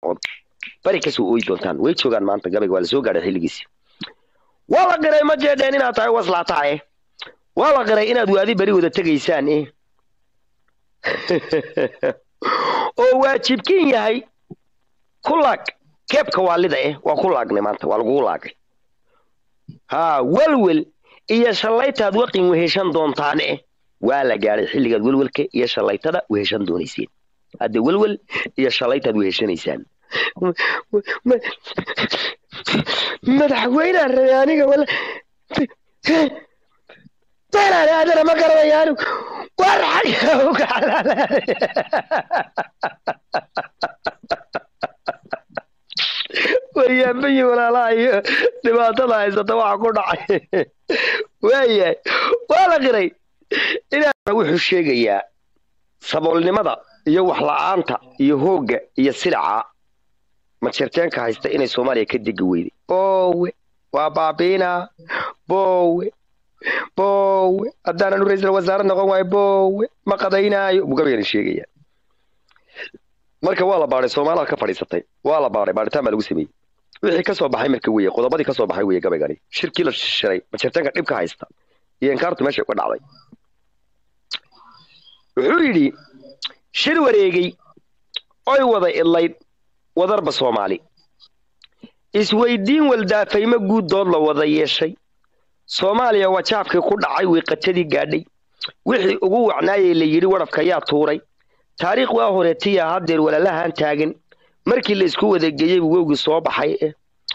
ood bari kasoo ooyi doontaan way joogaan maanta gabayga waa lasoo gaadhay xilligiisi waa la qiray ma jeedheen inaad tahay waslaataa eh waa la qiray inaad waadi beri wada tegaysaan eh oo waajibkin yahay ku laag keebka waalida eh waa ku laagnay maanta waa lagugu laagay haa welwel iyo shallaytaad waqin weheshan doontaan eh waa la gaadhay xilligaad welwelka iyo shallaytada weheshan doonayseen hadde welwel iyo shallaytaad weheshanaysaan madaxweynaan rabay aniga wala beelaale adana ma garanaya anigu war xagga uga xalaalaanay waryaambayi walaalaha iyo dhibaatada haysata waxa ku dhacay waayahay waa la qiray inaa wuxuu sheegayaa saboolnimada iyo waxla-aanta iyo hoogga iyo silaca majeerteenka haysta inay soomaaliya ka degi weyday boowe waa baabiina boowe boowe haddaananu ra-iisal wasaare noqon waayo boowe ma qadaynaayo buu gabayana sheegaya marka waa la baadhay soomaalida ka fadhiisatay waa la baadhay baadhitaan baa lagu sameeyey wixii ka soo baxay marka weye qodobadii ka soo baxay weye gabaygani shirkii la shiray majeerteenka dhibka haysta iyo inkaartu meesha uga dhacday wuxuu yidhi shir wareegay oy wada idlayd wadarba soomaali isweydiin waldaafaymo guuddood la wada yeeshay soomaaliya wajaabkii ku dhacay wiiqatadii gaadhay wixii ugu wacnaayay la yidhi wadhafka yaa tuuray taariikh waa horeetiya haddeer walaalahan taagan markii la isku wadageeyey buu wowgii soo baxay eh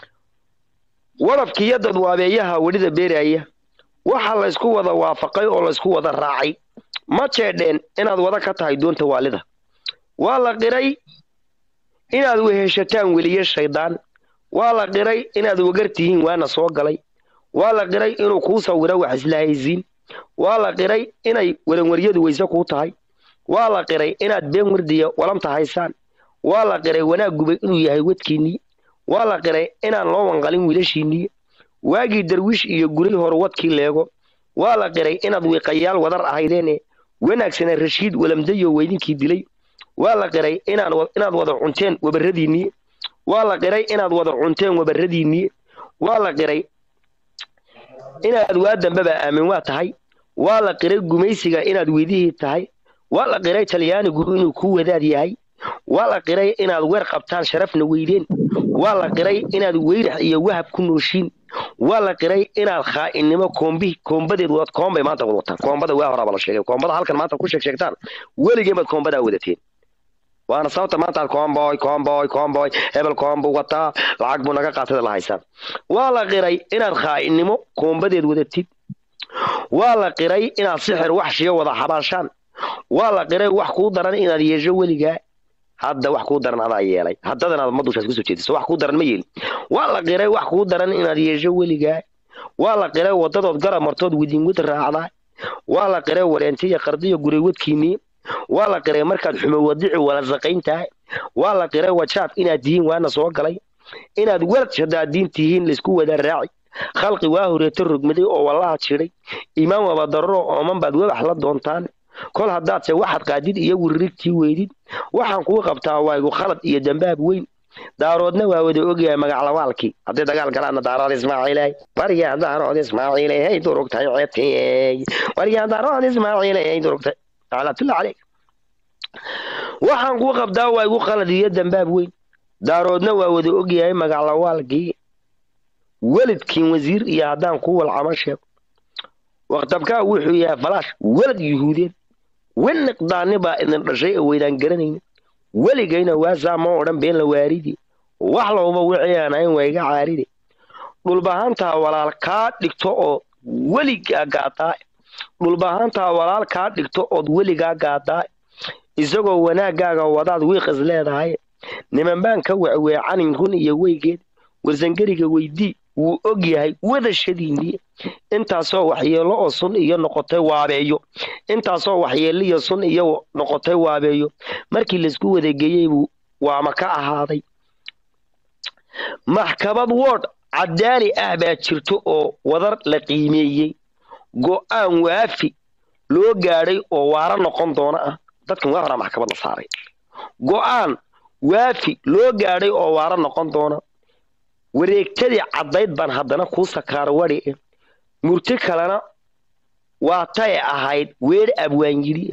wadhafkiiyo dadwaabeeyaha wedhida beeraaya waxaa la ysku wada waafaqay oo la ysku wada raacay ma jeedheen inaad wada ka tahay doonta waalida waa la qiray inaad weheshataan weliye shaydaan waa la qiray inaad wagar tihiin waana soo galay waa la qiray inuu kuu sawiro wax islahaysiin waa la qiray inay waranwaryadu weyse kuu tahay waa la qiray inaad been wardiya walamta haysaan waa la qiray wanaag gubay inuu yahay wadkiinnii waa la qiray inaan loo wanqalin wiilashiinnii waagii darwiish iyo guray hore wadkii leego waa la qiray inaad wiiqayaal wadar ahaydeene wanaagsana rashiid walamdayo weydinkii dilay waa la qiray inaad wada cunteen wabaradiinnii waa la qiray inaad wada cunteen wabaradiinnii waa la qiray inaad waa dambeba aamin waa tahay waa la qiray gumaysiga inaad weydihii tahay waa la qiray talyaanigu inuu kuu wadaad yahay waa la qiray inaad weer qabtaan sharafna weydeen waa la qiray inaad weyrax iyo wahab ku nooshiin waa la qiray inaad khaa'inimo koombi koombadeed wad koombay maanta wad wataan koombada waa horaaba la sheegay koombada halkan maanta ku sheeg sheegtaan weligeen baad koombadaa wadateen waana sababta maanta aad koomboy koomboy koomboy hebel koombu wataa lacag buu naga qaatada la haysaan waa la qiray inaad khaa'inimo koombadeed wadatid waa la qiray inaad sixir waxshiyo wada xabaashaan waa la qiray wax kuu daran inaad yeesho weligaa hadda wax kuu daran adaa yeelay haddadan aad madushaas kusoo jeediso wax kuu daran ma yeelin waa la qiray wax kuu daran inaad yeesho weligaa waa la qiray wadadood garab martood widinwad raacdaa waa la qiray wareentiya qardiyo guray wadkiinnii waa la qiray markaad xumo wadici wala saqayn tahay waa la qiray wajaab inaad tihiin waana soo galay inaad walad shadaadiin tihiin laysku wada raaci khalqi waa horeeto rogmaday oo wallaha jidhay imaan waba dararo ooman baad wabax la doontaan kol haddaadse waxaad qaadid iyo wiririgtii weydid waxaan kuu qabtaa waagu khalad iyo dambaab weyn daaroodna waa wada ogyahay magaclawaalkii hadday dagaal galaanna daarood ismaaciiley waryaa daarood ismaaciiley hay durugtay ceebtiyey waryaa daarood ismaaciiley hay durugtay lacnatullah caleyk waxaan kuu qabtaa waa igu khalad iyo dambaab weyn daaroodna waa wada ogyahay magaclawaalkii weladkiin wasiir iyo haddaan ku walcama sheego waqtabkaa wuxuu yahay falaash welad yuhuudeed weniqdaani baa idin dhashay oo weydaan garanayna weligayna waasaa ma odhan been la waaridi wax lowba wixii aan ahayn waa iga caaride dhulbahaantaa walaal kaa dhigto oo weligaa gaadaa dhulbahaantaa walaal kaa dhigto ood weligaa gaadaa isagoo wanaaggaaga wadaad wiiqis leedahay niman baan ka wecweecanin run iyo weygeed warsangeriga weydii wuu og yahay wadashadiinnii intaasoo waxyeello oo sun iyo noqotay waabeeyo intaasoo waxyeello iyo sun iyo noqotay waabeeyo markii laysku wadageeyey buu waama ka ahaaday maxkamad woodh caddaali ah baa jirto oo wadar la qiimeeyey go'aan waafi loo gaadhay oo waara noqon doona ah dadkan waa horaa maxkamad la saaray go'aan waafi loo gaadhay oo waaro noqon doona wareegtadii caddayd baan haddana kuu sakaaro wadi eh murti kalena waa tay ahayd weer abwaan yidhi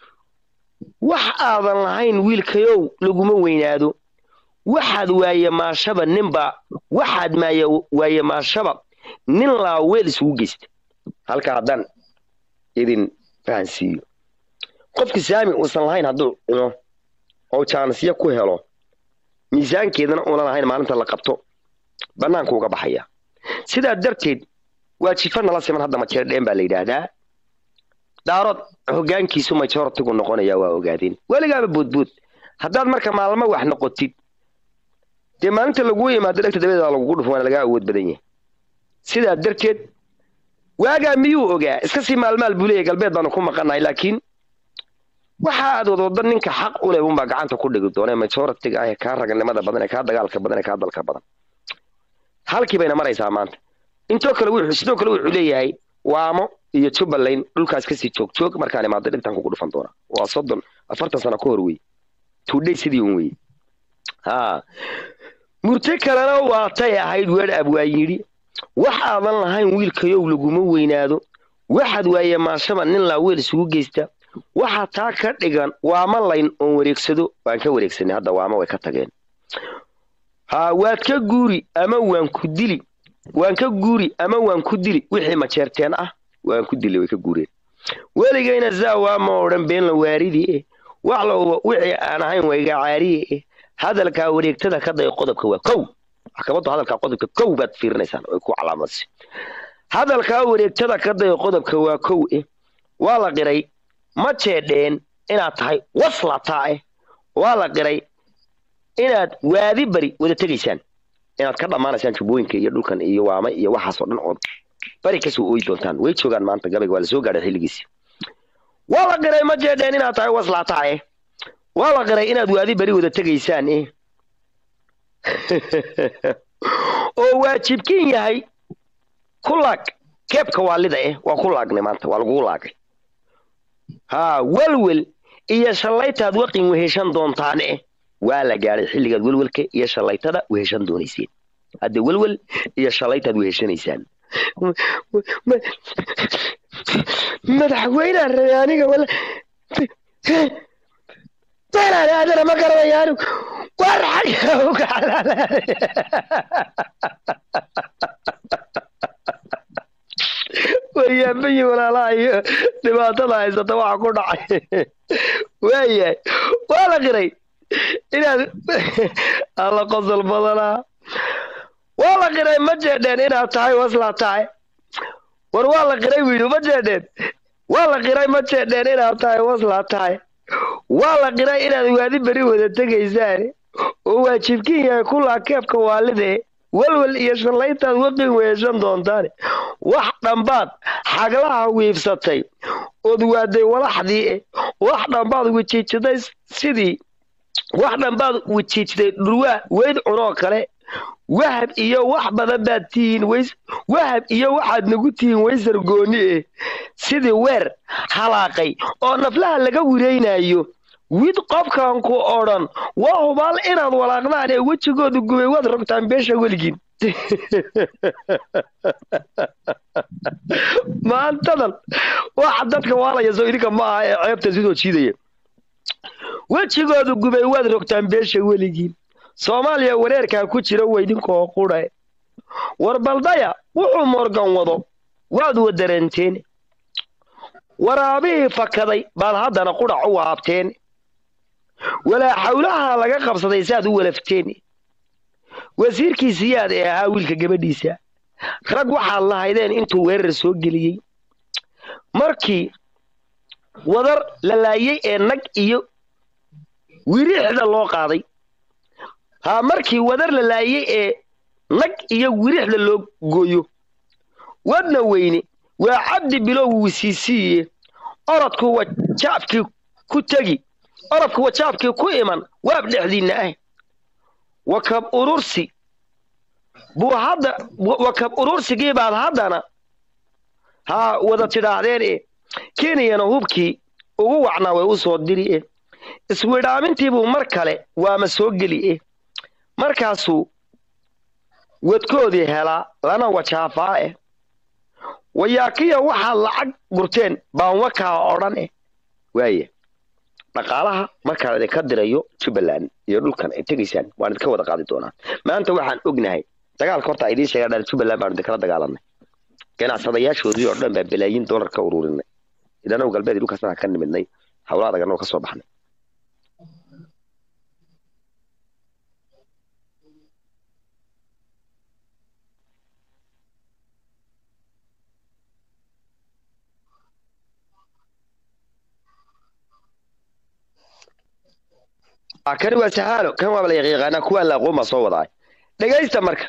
wax aadan lahayn wiilkayow laguma weynaado waxaad waaye maashaba ninba waxaad maaye waaye maashaba nin laa weel isugu geysta halka haddaan idin fahansiiyo qofki saami uusan lahayn hadduu cuno oo jaanisyo ku helo miisaankeedana uunan lahayn maalinta la qabto bannaanku uga baxaya sidaa darteed waa jifa nala siman hadda majeerdheen baa la yidhaahdaa daarood hoggaankiisu majoritigu noqonaya waa ogaadeen weligaaba boodbood haddaad marka maalmo wax noqotid dee maalinta laguu yimaado dhegta dabadeeda lagugu dhufo waana lagaa awood badan yahay sidaa darteed waagaa miyuu ogaa iska sii maalmaal buu leeyahy galbeed baanu ku maqanahay laakiin waxa aad wadwada ninka xaq u leh unbaa gacanta ku dhigi doona majoritiga ah ee kaa raganimada badan ee kaa dagaalka badan ee kaa dalka badan halkii bayna maraysaa maanta intoo kale wuxuu sidoo kale wuxuu leeyahay waamo iyo jubbaland dhulkaas kasii joog joog markaan imaado dhibtaan kugu dhufan doona waa soddon afartan sano ka hor wey tuudhay sidii un wey ha murti kalena waatay ahayd weer abwaa yidhi wax aadan lahayn wiilkayow laguma weynaado waxaad waaye maashaba nin laa weel isugu geysta waxaa taa ka dhigan waama layn oon wareegsado waan ka wareegsanay hadda waama way ka tageen ha waad ka guuri ama waan ku dili waan ka guuri ama waan ku dili wixii majeerteen ah waan ku dili way ka guureen weligayna zaa waama odhan been la waaridi eh wax lowba wixii aan ahayn wayga caariye eh hadalkaa wareegtada ka day qodobka waa kow maxkamaddu hadalkaa qodobka kow baad fiirinaysaan way ku calaamadsi hadalkaa wareegtada ka day qodobka waa kow eh waa la qiray ma jeedheen inaad tahay waslataa eh waa la qiray inaad waadi bari wada tegaysaan inaad ka dhammaanaysaan jubbooyinka iyo dhulkan iyo waama iyo waxaasoo dhan ood bari kasoo ooyi doontaan way joogaan maanta gabayga waa la soo gaadhay xilligiisi waa la qiray ma jeedheen inaad tahay waslataa eh waa la qiray inaad waadi bari wada tegaysaan eh oo waajibkin yahay ku laag keebka waalida eh waa ku laagnay maanta waa lagugu laagay haa welwel iyo shallaytaad waqin weheshan doontaan eh waa la gaadhay xilligaad welwelka iyo shallaytada weheshan doonayseen hadda welwel iyo shallaytaad weheshanaysaan madaxweynaa rabay aniga wala beelaani adana ma garanaya anigu war xagga uga waryaambayi walaalaha iyo dhibaatada haysata waxa ku dhacay waayahay waa la qiray inaad alla qosol badanaa waa la qiray ma jeedheen inaad tahay waslaa tahay war waa la qiray wiidu ma jeedheen waa la qiray ma jeedheen inaad tahay waslaa tahay waa la qiray inaad waadi beri wada tegaysaan oo waajibkin yahay kulaa keebka waalide welwel iyo shallaytaad waqin weeshan doontaan wax dhambaad xaglaha wiibsatay ood waaday walaxdii eh wax dhambaad wejiijiday sidii wax dhambaad wejiijday dhurwaa weyd cunoo kale wahab iyo wax badan baad tihiin ways wahab iyo waxaad nagu tihiin waysar gooni eh sidii weer halaaqay oo naflaha laga wiraynayo wid qofkan ku odhan waa hubaal inaad walaaqdaan ee wejigooda gubay waad rogtaan beesha weligiin maantadan waxa dadka waalaya soo idinka ma aha ee ceebta sidoo jiidaya wejigooda gubay waad rogtaan beesha weligiin soomaaliya wareerkaa ku jira weydinkoo qudha war baldaya wuxuu morgan wado waad wadaranteen waraabihii fakaday baad haddana qudhac u waabteen walaa xawlaha laga qabsaday saad u walafteen wasiirkiisiyaad ee ahaa wiilka gabadhiisa rag waxaad lahaydeen intuu weerar soo geliyey markii wadar la laayey ee nag iyo wirixda loo qaaday haa markii wadar la laayey ee nag iyo wirixda loo gooyo wadna weyne waa cabdi bilow wisiisiiye orodku wajaabkii ku tegi orodku wajaabkii ku iman waab dhexdiinna ah wakab urursi buu hadda wakab urursigii baad haddana haa wada tidhaahdeen e kenyana hubkii ugu wacnaa way u soo diri e iswidhaamintiibuu mar kale waama soo geli eh markaasuu wadkoodii helaa lana wajaafaa eh wayaakiya waxaad lacag gurteen baan wakaa odhan eh waaya dhaqaalaha markaan idinka dirayo jubbaland iyo dhulkan ay tegaysaan waan idinka wada qaadi doonaa maanta waxaan ognahay dagaalka horta idiin sheega dhan jubbaland baanu idinkala dagaalanay ganacsadayaashoodii oo dhan baa balaayiin dollar ka ururinay idanaw galbeed iyo dhulkaasna ka nimidnay hawla adaganoo ka soo baxnay kani waa sahaalo kan waaba la yaqiiqaanaa kuwaan la aqoon baa soo wadaay dhegaysta marka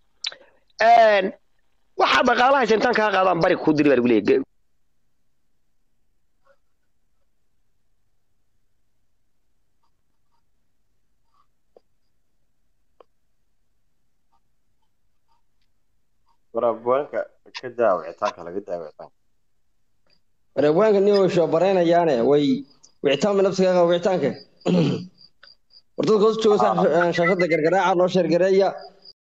waxaa dhaqaalaha intaan kaa qaadaan bari kuu diri baa lagu leeyahay waraabwaanka ka daa wicitaanka laga daa wicitaanka waraabwaanka nin way shoobaraynayaane way wicitaanba nafsiga qaba wicitaanka war dadka hoos jooga shaashada gargaraaca noo sheergareeya